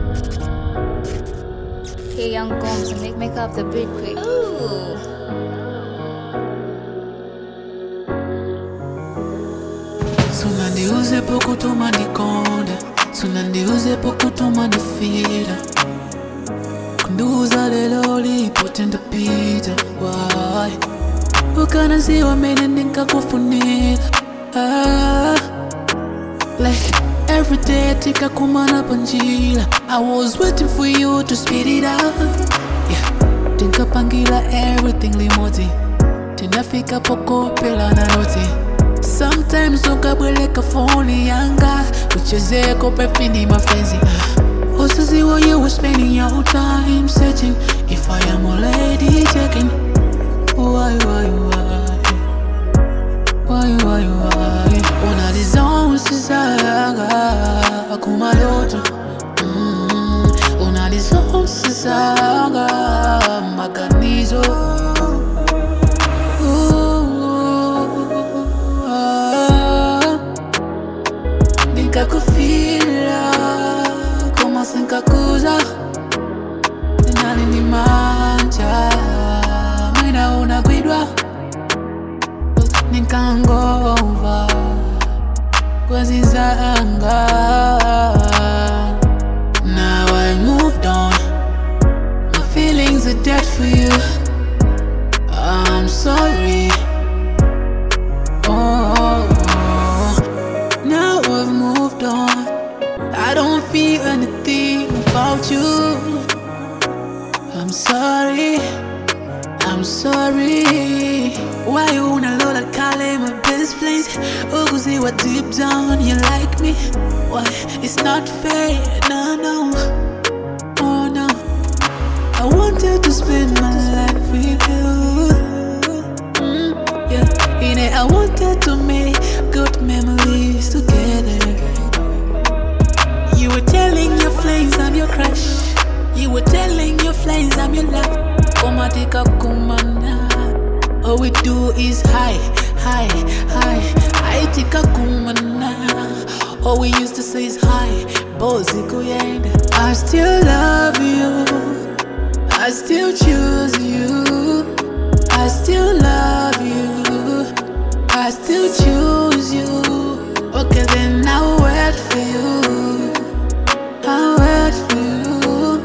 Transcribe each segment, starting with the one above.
Hey, young Gomes, make make up the beat quick. Ooh. sunandiuze pokutuma ndikonde sunandiuze pokutuma ndifira kundiuza lelo lipote ndapita wai ukanaziwa mene ndinkakufunira ah, like every day tikakumana panjila i was waiting for you to speed it up yeah. tinkapangila everything limodzi tinafika pokopelana noti sometimes ukabweleka foni yanga uchezeko pepini mafenzi usiziwo you were spending your time searching if i am already checking why why why why why why unalizonsizaga kumaloto mm, unalizonsizaga maganizo nikakufila koma sinkakuza ninani ni manja mwina unagwidwa nikangova kwezizanga now i moved on my feelings are dead for you i'm sorry oh now i've moved on i don't feel anything about you i'm sorry I'm sorry Why you unalola kale my best friends Ukuziwa deep down you like me Why it's not fair no no Oh no I wanted to spend my life with you mm, yeah In it I wanted to make good memories together You were telling your friends I'm your crush You were telling your friends I'm your love Komatika kumana All we do is high, high, high High tika kumana All we used to say is high Bozi kuyenda I still love you I still choose you I still love you I still choose you Okay then I'll wait for you I'll wait for you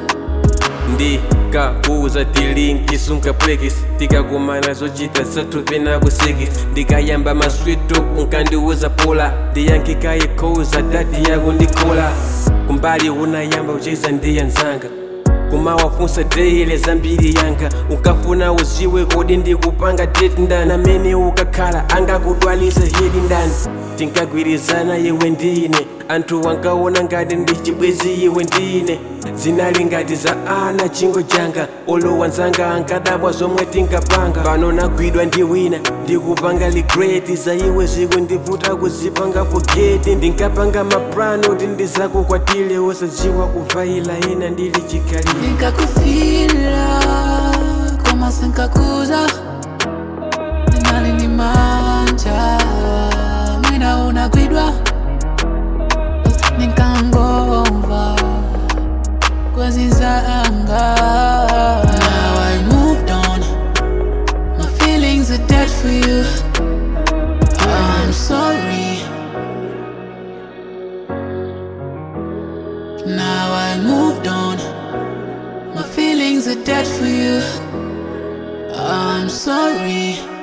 ndikakuuza tilinki sunkapwekisi tikakumana zochita zathupi nakusiki ndikayamba maswitu unkandiuza pula ndiyankikayikhuza dati yako ndikula kumbali unayamba ucheza ndiyanzanga kumawafunsa deile zambiri yanga ukafuna uziwe kodi ndikupanga date ndani amene ukakhala angakudwalisa hedi ndani tinkagwirizana iwe ndine anthu wankaona ngati ndi chibwezi iwe ndine zinali ngati za ana chingo changa olowa nzanga ankadabwa zomwe tinkapanga pano nagwidwa ndi wina ndikupanga ligreti za iwe zikundivuta kuzipanga fogeti ndinkapanga maplano kuti ndizakukwatile wosadziwa kuvaila ina ndili chikhalire nikakufila koma sinkakuza ninali ni manja mwina unagwidwa nikangova kwezizanga now i moved on my feelings are dead for you i'm sorry now i moved on My feelings are dead for you. I'm sorry.